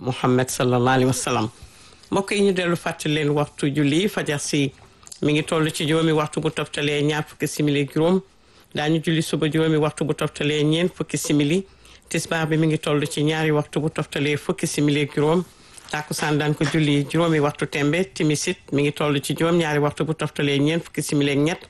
Muhammad sallallahu alayhi wa sallam mbokk yi ñu dellu fàttali leen waxtu julli fajar si mi ngi toll ci juróomi waxtu bu toftalee ñaar fukki simili juróom daañu julli suba juróomi waxtu bu toftalee ñeent fukki simili tisbaar bi mi ngi toll ci ñaari waxtu bu toftalee fukki simili juróom tàkkusaan daan ko julli juróomi waxtu tembe timisit mi ngi toll ci juróom ñaari waxtu bu toftalee ñeent fukki simili ak ñett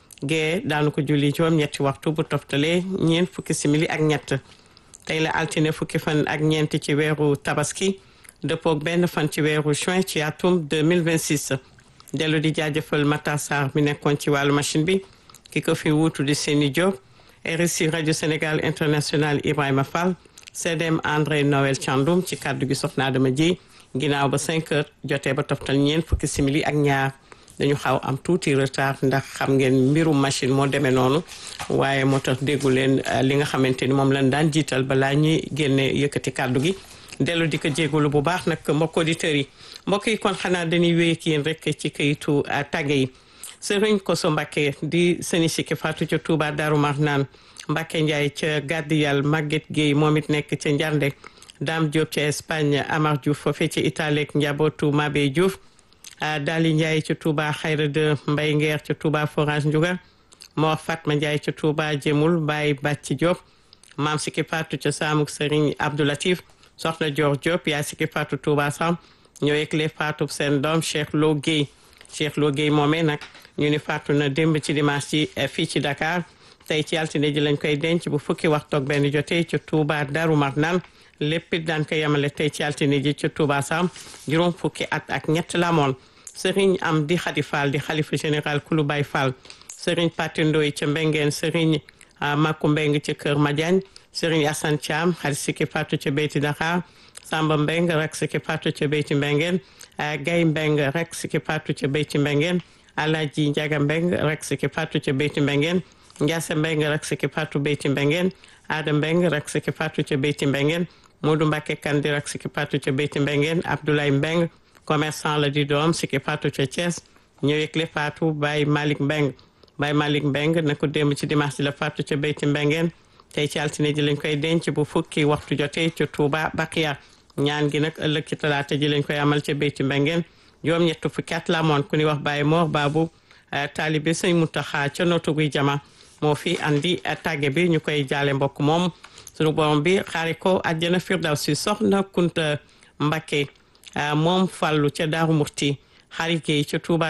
gee daanu ko julli juróom ñetti waxtu bu toftalee ñeent fukki simili ak ñett tey la altine fukki fan ak ñeent ci weeru tabaski dëppook benn fan ci weeru juin ci atum 2026 dellu di jaajëfal Matar Sarr mi nekkoon ci wàllu machine bi ki ko fi wuutu di Seni Diop RSI rajo Sénégal international Ibrahima Fall CDM André Noël Thiandoum ci kàddu gi soxna Adama Dieye ginnaaw ba 5 heures jotee ba toftal ñeent fukki simili ak ñaar dañu xaw am tuuti retard ndax xam ngeen mbirum machine moo demee noonu waaye moo tax déggu leen li nga xamante ni moom lañ daan jiital balaa ñuy génne yëkkati kàddu gi dellu di ko jégalu bu baax nag mbokk auditeurs yi mbokk yi kon xanaa dañuy wéy ak yéen rek ci kayitu tàgge yi sëriñ Koso Mbacke di sëni Sikki Fatou ca Touba Darou Marnaan Mbacke Ndiaye ca Gàddiyal Maguette Guèye moom it nekk ca Njarnde Dame Diop ca Espagne Amar Diouf foofee ca Italie ak njabootu Mabé Diouf Dali Ndiaye ca Touba Xayra de Mbay Ngeer ca Touba Forage Ndiouga Mor Fatma Ndiaye ca Touba Jemul Baye Bàcci Diop maam Sikki Fatou ca Samuk Sëriñ Abdoulatif soxna Dior Diop yaay Sikki Fatou Touba Sam ñoo yëgle Fatou seen doom Cheikh Lo Guèye Cheikh Lo Guèye moomee nag ñu ni faatu na démb ci dimanche ci fii ci Dakar tey ci altine ji lañ koy denc bu fukki waxtu ak benn jotee ca Touba Darou Marnaan lépp it daan ko yemale tey ci altine ji ca Touba Sam juróom fukki at ak ñett la moon Serigne am di Khady Fall di xalifa général Kulu Baye Fall Serigne Patendoy ca Mbengeen Serigne Makou Mbeng ca Kër Madiagne Serigne Assane Thiam xarit Sikki Fatou ca Beyti Dakar Samba Mbeng rek Sikki Fatou ca Beyti Mbengeen Gay Mbeng rek Sikki Fatou ca Beyti Mbengeen Alaaji Njaga Mbeng rek Sikki Fatou ca Beyti Mbengeen Njaase Mbeng rek Sikki Fatou Beyti Mbengeen Aada Mbeng rek Sikki Fatou ca Beyti Mbengeen Modou Mbacke Kandi rek Sikki Fatou ca Beyti Mbengeen Abdoulaye Mbeng commerçant la di doom Sikki Fatou ca Thiès ñëw yëgle Fatou Baye Malick Mbeng Baye Malick Mbeng na ko démb ci dimanche ji la Fatou ca Beyti Mbengeen tey ci altine ji lañ koy denc bu fukki waxtu jotee ca Touba Bakiya ñaan gi nag ëllëg ci talaata ji lañ koy amal ca Beyti Mbengeen juróom ñett fukki at la amoon ku ni wax Baye Mor Babu taalibe sëñ Mutaxa ca nootu guy jama moo fi andi tàgge bi ñu koy jaale mbokk moom sunu borom bi xaari ko àjjana firdawsi soxna Kunta Mbakke moom fàllu ca Daaru Murti xarit Géey ca Touba